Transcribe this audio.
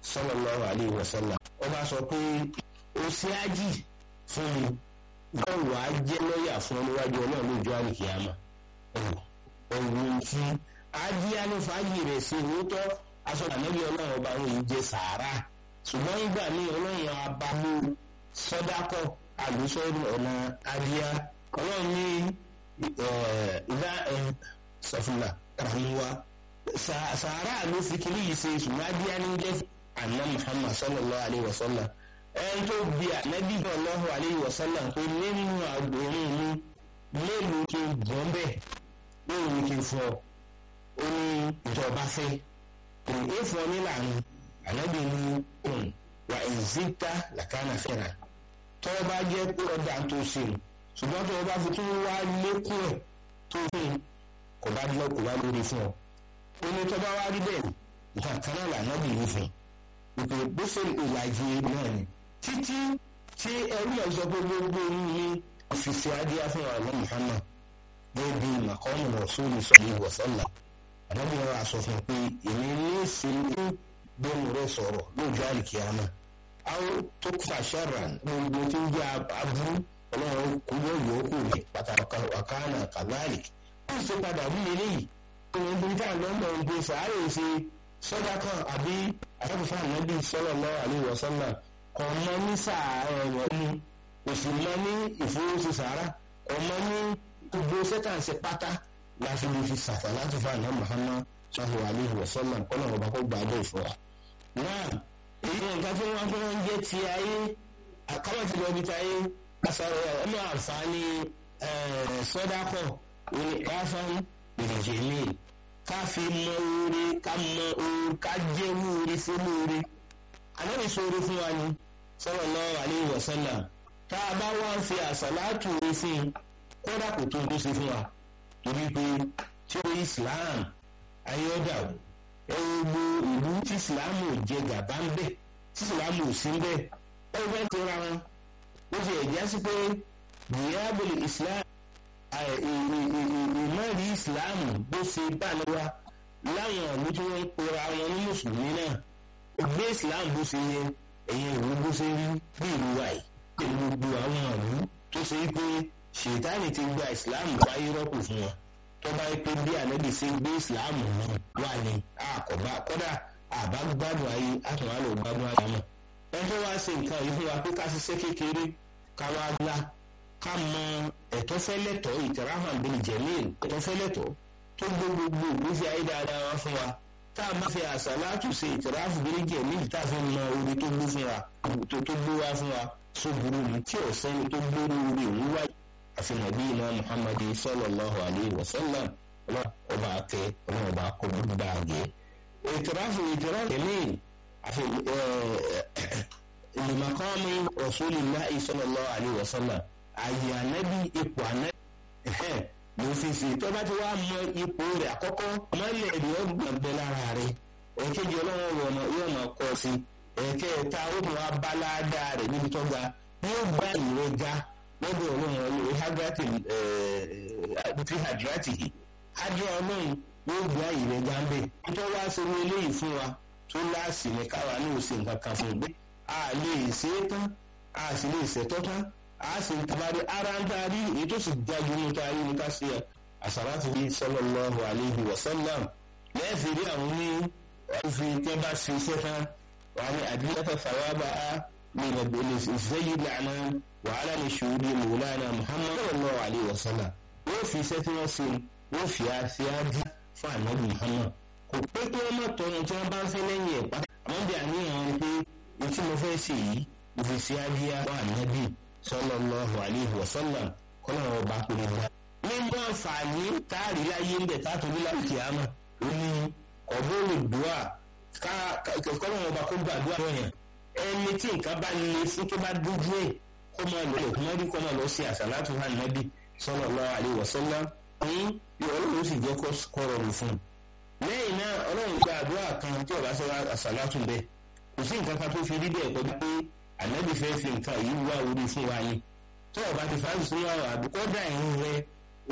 sallallahu alaihi wasallam ó bá sọ pé ó ṣe ájì fún mi wọ́n wà á jẹ́ lọ́ọ̀yà fún ọlọ́wájú ọlọ́run lójú àlìkìyàmà ọ̀hún tí ájì alófàájì rẹ̀ sí òótọ́ aṣọ ànábì ọlọ́run ọba òun yìí jẹ sàárà ṣùgbọ́n nígbà míì ọlọ́run abamú sọ́dákọ̀ àlùsọ́ọ̀rù ọ̀nà adíyá ọlọ́run ní ìdá sọfúnla ràmúwa sàárà ló fi kiri yìí ṣe ṣùgbọ́n adíyá ní jẹ́ àná Muhammad sallallahu alayhi wa sallam ẹni tó bi ànábì sallallahu alayhi wa sallam pé nínú àgbòrin mi mélòó kí n gbọ́n bẹ́ẹ̀ mélòó kí n fọ́ ó ní ìjọba fẹ́ kò fún ọ nílànà ànábì ní òun wà ìzíta làkàna fẹ́ra tọ́ bá jẹ́ pé ọjà tó ṣe ṣùgbọ́n tó bá fi tún wá lékún ẹ̀ tó fún kò bá lọ kò bá lórí fún ọ. ó ní tọ́ bá wá rí bẹ́ẹ̀ nǹkan kan náà lànábì ní fún ìpè bó ṣe ìlàjì náà ni títí tí ẹrú ẹ̀ sọ pé gbogbo ní ọ̀fíìsì adíyá fún àwọn Muhammad gẹ́gẹ́ bí màkọ́mù Rasulu sallallahu alaihi wasallam ànábì wọn aṣọ fún pé èmi ní ṣe ní gbẹmú rẹ sọ̀rọ̀ lójú àlìkíyàmá àwọn tó fà ṣẹràn gbogbo tí ń jẹ aburú Ọlọ́run kú yóò yọ kú rẹ pàtàkì wàkánà kàdáàlì wọn sì padà wí eléyìí òun bí ká lọ́mọ ìgbé sàárè ṣe sọ́jà kan àbí àtàkùnfà ànábì sallallahu alaihi wasallam kò mọ ní sàárè rẹ ní òsì mọ ní ìfowósí sàárà kò mọ ní gbogbo sẹ́tàǹsì pátá láti lè fi sàtà láti fa àná Muhammad sallallahu alaihi wasallam kọ́nà ọba kó gbà bẹ́ẹ̀ fún wa. náà èyí ni nǹkan tí wọ́n fi ń jẹ́ ti ayé àkámọ̀tì lọ́bi ti ayé asọ̀rọ̀ ọmọ àǹfààní sọ́dákọ̀ òní káfọ́n ìrìnjẹ̀ mi ká fi mọ oore ká mọ oore ká jẹ́ oore fún oore. ànábì sọ̀rọ̀ fún wa ni sallallahu alaihi wasallam tá a bá wá ń fi àsàlátù oore fún un kódà kò tó ń tó ṣe fún wa torí pé tí ó Islam ayọ́dà ẹ gbogbo ìlú tí Islam ò jẹ gàba ń bẹ tí Islam ò sí ń bẹ ẹ fẹ́ tóra wọn ó ti ẹ̀já sí pé diabolo Islam ìmọ̀rí Islam bó ṣe bá lọ́wọ́ láwọn ìlú tí wọ́n ń pera wọn ní mùsùlùmí náà gbé Islam bó ṣe yẹ ẹ̀yìn ìlú bó ṣe rí bí ìlú wa yìí pẹ̀lú gbogbo àwọn ìlú tó ṣe pé ṣètánì ti gba Islam wáyé rọ́pò fún wọn tó bá yẹ pé bí ànábì ṣe gbé Islam náà wà ní àkọ́bá kọ́dà àbá gbádùn ayé àtúnwá lò gbádùn ayé mọ́ ẹni tó wá ṣe nǹkan yìí fún wa pé ká ṣiṣẹ́ kékeré ká wá gbá ká mọ ẹ̀tọ́ fẹ́lẹ́tọ̀ ìtẹ̀ráhà bíi jẹ̀míìl ẹ̀tọ́ fẹ́lẹ́tọ̀ tó gbé gbogbo ìgbésí ayé dáadáa wá fún wa tá a bá fi àṣàlátù ṣe ìtẹ̀ráhà bíi jẹ̀míìl tá a fi mọ orí tó gbé fún wa tó gbé wá fún wa sóburú ni tí ọ̀sẹ́ni tó gbóró orí òun wáyé àfi nàbí iná muhammadu sallallahu alayhi wa sallam ọba akẹ ọba akọ gbogbo àgẹ ìtìráfù ìtìráfù jẹmíìn àfi ìlùmọ̀kọ́mi rasulillahi sallallahu alayhi wa sallam àyè ànábì ipò ànábì ló fi ṣe tó bá ti wá mọ ipò rẹ̀ àkọ́kọ́ mọ́lẹ̀ rẹ̀ ó gbọ̀n bẹ lára rẹ̀ èkejì ọlọ́wọ́ wọ̀ yóò máa kọ́ sí ẹ̀kẹta ó mọ̀ wá bá ládàá rẹ̀ níbi tó ga yóò gbá ìrẹ́ ga lọ́dọ̀ ọlọ́run ọlọ́run hadrati ti hadrati yìí hadra ọlọ́run yóò gbá ìrẹ́ jáde tó wá sórí eléyìí fún wa tó láàsì ní káwa ní òsì nǹkan kan fún un pé a lè ṣe é tán a sì lè ṣètọ́ tán a sì ń tabari ara ń taari èyí tó sì jáde ní taari ní ká ṣe àṣàlátù bíi sallallahu alayhi wa sallam lẹ́ẹ̀fì rí àwọn ní òfin tẹ́ bá ṣe iṣẹ́ tán wà ní àdìyàtọ̀ sàwábà á lè lè ṣe yí lànà wàhálà ní ṣòwòdì mọ̀lánà muhammad sallallahu alayhi wa sallam wọ́n fi iṣẹ́ tí wọ́n ṣe wọ́n fi àṣẹ ájú fún ànábì muhammad kò pé kí wọ́n má tọrọ tí wọ́n bá ń fẹ́ lẹ́yìn ẹ̀ pátá àwọn bí àníyàn wọn pé ní tí mo fẹ́ ṣe yìí mo fi ṣe ájú fún ànábì sallallahu alayhi wa sallam kọ́nà wọn bá pè wá. nínú àǹfààní táàrí láyé ń bẹ̀ táàtò ní láti àmà ó ní ọ̀bọ̀lù dùà kọ́nà wọn bá kó gbàdúrà yẹn ẹni tí nǹkan bá le fún tó bá dójú ẹ̀ kó máa lọ ẹ̀kún mọ́rí kó máa lọ sí àṣàlátù hàn nábì sallallahu alaihi wasallam ní ọlọ́run sì jẹ́ kó rọrùn fún un. lẹ́yìn náà ọlọ́run gba àdúrà kan tí ọba sọ àṣàlátù bẹ́ẹ̀ kò sí nǹkan kan tó fi rí bẹ́ẹ̀ kọjá pé ànábì fẹ́ fi nǹkan yìí wá orí fún wa yín tó ọba ti fàájì sínú àwọn àdúkọ́dà ẹ̀hún rẹ